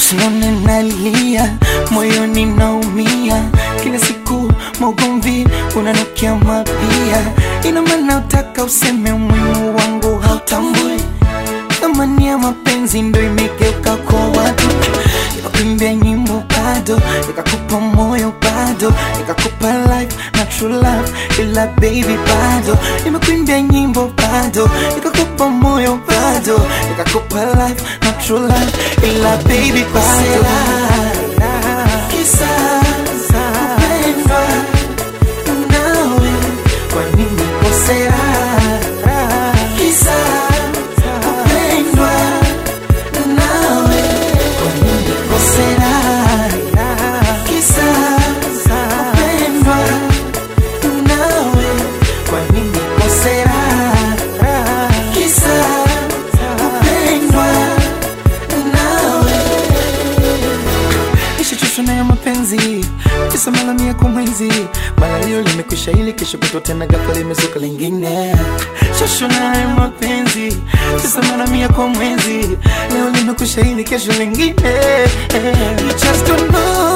usinone nalia, moyoni naumia, kila siku maugomvi unanukia mapia. Ina maana utaka useme umuhimu wangu hautambui, thamani ya mapenzi ndo imegeuka kwa watu. Nikakuimbia nyimbo bado, nikakupa moyo bado, nikakupa life na true love, ila baby bado. Nimekuimbia nyimbo bado, nikakupa moyo bado, nikakupa life na true love, ila baby bado. Kisa kupendwa nawe, kwa nini kosea? Kisa kupendwa nawe, kwa nini kosea? Kisa kupendwa nawe, kwa nini kosea? Kisa kupendwa nawe nishachoshwa na ya mapenzi kisa mara mia kwa mwezi mara hiyo limekwisha ili kesho kutwa tena ghafla limezuka lingine choshwa na ya mapenzi kisa mara mia kwa mwezi leo limekwisha ili kesho lingine You just don't know